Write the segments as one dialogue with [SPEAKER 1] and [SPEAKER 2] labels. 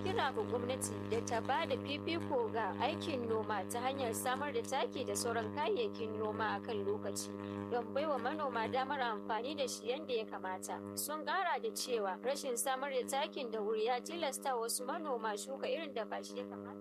[SPEAKER 1] kira ga gwamnati da ta ba da fifiko ga aikin noma ta hanyar samar da taki da sauran kayayyakin noma a kan lokaci don baiwa manoma damar amfani da shi yadda ya kamata. Sun kara da cewa rashin samar da takin da wuri ya tilasta wasu manoma shuka irin da ba shi ya kamata.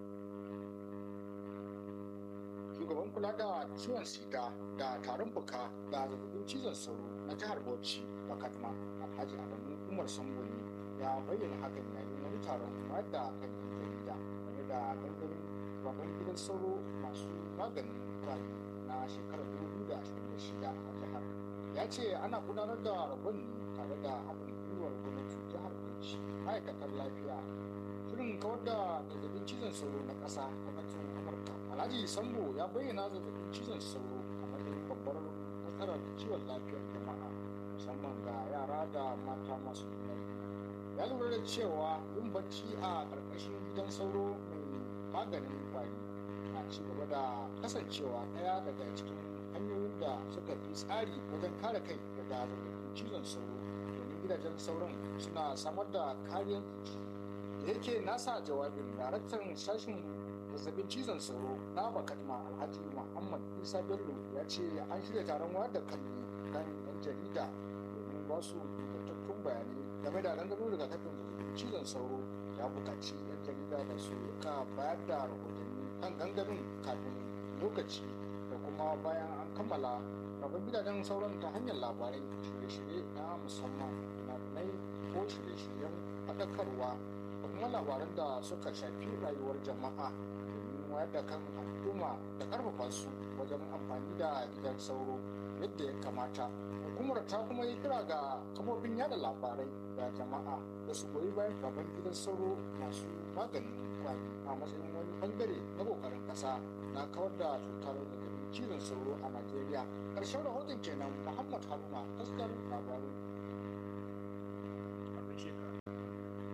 [SPEAKER 2] Shugaban kula da ciwon sida da tarin fuka da zazzabin cizon sauro na jihar Bauchi Bakatma Alhaji Adamu Umar Samboni ya bayyana hakan yayin wani taron wayar da kan jarida game da gangamin babban gidan sauro masu maganin kwari na shekarar 2026 a jihar. Ya ce ana gudanar da rabon ne tare da haɗin gwiwar gwamnatin jihar Bauchi ma'aikatar lafiya shirin kawar da zazzabin cizon sauro na ƙasa gwamnatin Amurka. Alhaji Sambo ya bayyana zazzabin cizon sauro a matsayin babbar matsalar ciwon lafiyar jama'a musamman ga yara da mata masu juna ya lura da cewa yin bacci a ƙarƙashin gidan sauro mai maganin kwari na ci gaba da kasancewa ɗaya daga cikin hanyoyin da suka fi tsari wajen kare kai daga zazzabin cizon sauro domin gidajen sauron suna samar da kariyar jiki da yake nasa jawabin daraktan sashen zazzabin cizon sauro na bakatma alhaji muhammad isa bello ya ce an shirya taron wayar da kalli kan yan jarida domin ba su ingantattun bayanai game da gangamin rigakafin zazzabin cizon sauro ya buƙaci yan jarida da su rika bayar da rahotanni kan gangamin kafin lokaci da kuma bayan an kammala rabon gidajen sauran ta hanyar labarai shirye-shirye na musamman labarai ko shirye-shiryen faɗakarwa da kuma labaran da suka shafi rayuwar jama'a domin wayar da kan al'umma da karfafa su wajen amfani da gidan sauro yadda ya kamata hukumar ta kuma yi kira ga kafofin yada labarai da jama'a da su goyi bayan gaban gidan sauro masu maganin kwari a matsayin wani bangare na kokarin kasa na kawar da cutar zazzabin cizon sauro a najeriya ƙarshen rahoton kenan muhammad haruna taskar labaru
[SPEAKER 3] a